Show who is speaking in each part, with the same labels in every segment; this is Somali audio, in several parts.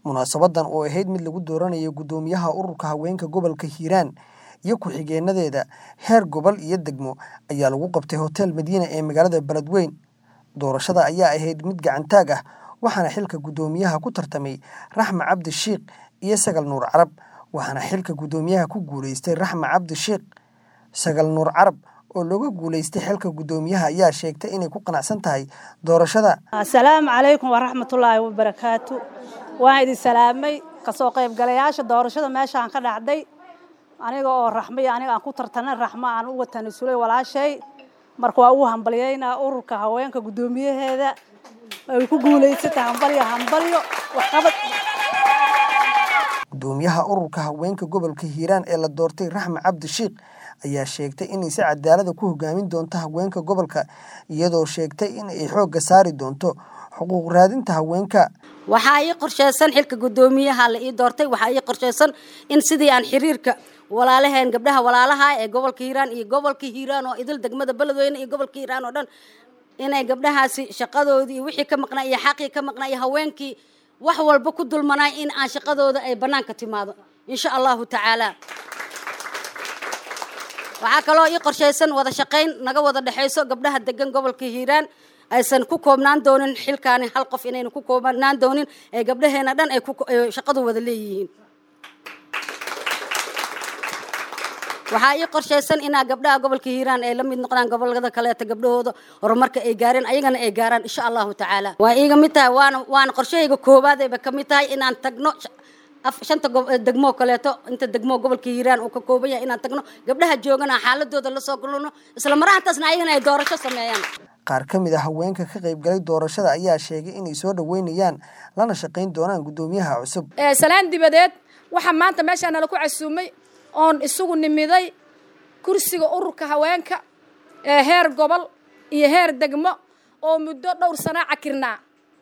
Speaker 1: munaasabadan oo ahayd mid lagu dooranayo guddoomiyaha ururka haweenka gobolka hiiraan iyo ku-xigeenadeeda heer gobol iyo degmo ayaa lagu qabtay hotel madiina ee magaalada beledweyn doorashada ayaa ahayd mid gacantaag ah waxaana xilka guddoomiyaha ku tartamay raxma cabdi shiikh iyo sagal nuur carab waxaana xilka guddoomiyaha ku guuleystay raxma cabdi shiikh sagal nuur carab oo looga guuleystay xilka guddoomiyaha ayaa sheegtay inay ku qanacsan tahay doorashada
Speaker 2: asalaamu calaykum waraxmatullaahi wabarakaatu waan idin salaamay kasoo qaybgalayaasha doorashada meeshaan ka dhacday aniga oo raxmay aniga aan ku tartanay raxmo aan uga tanasulay walaashay marka waa ugu hambalyaynaa ururka haweenka guddoomiyaheeda ay ku guulaysatay hambalyo hambalyo waxqabad
Speaker 1: guddoomiyaha ururka haweenka gobolka hiiraan ee la doortay raxma cabdi shiikh ayaa sheegtay inay si cadaalada ku hogaamin doonto haweenka gobolka iyadoo sheegtay in ay xoogga saari doonto xuquuq raadinta haweenka
Speaker 3: waxaa ii qorsheysan xilka guddoomiyaha la ii doortay waxaa ii qorsheysan in sidii aan xiriirka walaalaheen gabdhaha walaalaha ee gobolka hiiraan iyo gobolka hiiraan oo idil degmada beledweyne iyo gobolka hiiraan oo dhan inay gabdhahaasi shaqadoodii iyo wixii ka maqnaa iyo xaqii ka maqnaa iyo haweenkii wax walba ku dulmanaay in aan shaqadooda ay bannaanka timaado insha allahu tacaala waxaa kaloo ii qorshaysan wada shaqayn naga wada dhexayso gabdhaha degan gobolka hiiraan aysan ku koobnaan doonin xilkaani hal qof inayna ku koobnaan doonin ee gabdhaheena dhan ay shaqadu wada leeyihiin waxaa ii qorshaysan inaa gabdhaha gobolka hiiraan ay la mid noqdaan gobolada kaleeta gabdhahooda horumarka ay gaareen ayagana ay gaaraan insha allahu tacaala waa iiga mid tahay waana waana qorshahayga koowaadayba ka mid tahay inaan tagno shanta degmoo kaleeto inta degmoo gobolka hiiraan uu ka kooban yahay inaan tagno gabdhaha joogana xaaladooda lasoo galno isla marahantaasna ayagana ay doorasho sameeyaan
Speaker 1: qaar ka mid a haweenka ka qaybgalay doorashada ayaa sheegay inay soo dhoweynayaan lana shaqayn doonaan guddoomiyaha cusub
Speaker 4: salaan dibadeed waxaa maanta meeshaa nala ku casuumay oon isugu nimiday kursiga ururka haweenka ee heer gobol iyo heer degmo oo muddo dhowr sana cakirnaa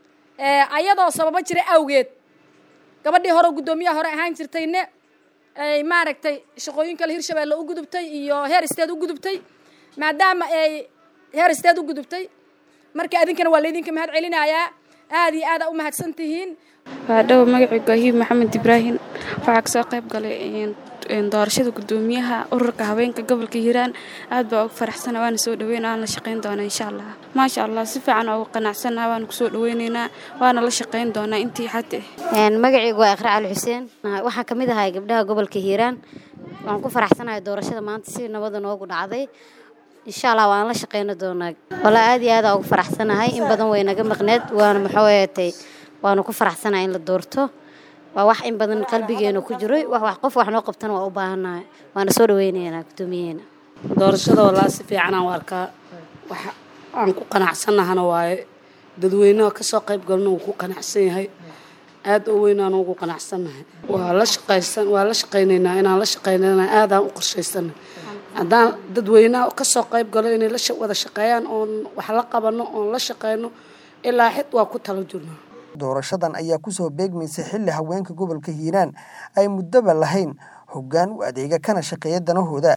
Speaker 4: ayadoo sababo jira awgeed gabadhii hore guddoomiyaha hore ahaan jirtayne ay maaragtay shaqooyin kale hirshabeelle u gudubtay iyo heer isteed u gudubtay maadaama ay heer isteed u gudubtay marka idinkana waa laydinka mahad celinayaa aada iyo aada u mahadsan tihiin
Speaker 5: waa dhow magacii goohiib maxamed ibraahim waxaa kasoo qayb galay doorashada guddoomiyaha ururka haweenka gobolka hiiraan aad baa ugu faraxsana waana soo dhaweyn waana la shaqayn doonaa insha allah maasha allah si fiican ugu qanacsana waana kusoo dhaweyneynaa waana la shaqayn doonaa intii xadda
Speaker 6: magacaygu waa iqra cali xuseen waxaan ka mid ahay gabdhaha gobolka hiiraan waan ku faraxsanahay doorashada maanta si nabada noogu dhacday insha allah waan la shaqayna doonaa walaa aad iyo aada ugu faraxsanahay in badan way naga maqneed waana maxooyatay waanu ku faraxsanahay in la doorto waa wax in badan qalbigeena ku jiro wax qof wax noo qabtana waa u baahannahay waana soo dhaweynaynaa guddoomiyeena
Speaker 7: doorashada walaa si fiicanaan u arkaa wax aan ku qanacsannahana waaye dadweynaha kasoo qayb galna wuu ku qanacsan yahay aada oo weynaan ugu qanacsannahay waa la shaqaysan waa la shaqaynaynaa inaan la shaqaynana aadaan u qorshaysanay haddaan dadweynaha kasoo qayb galo inay la wada shaqeeyaan oon wax la qabano oon la shaqeyno ilaa xid waa ku tala jirnaa
Speaker 1: doorashadan ayaa kusoo beegmaysa xilli haweenka gobolka hiiraan ay muddoba lahayn hoggaan u adeega kana shaqeeya danahooda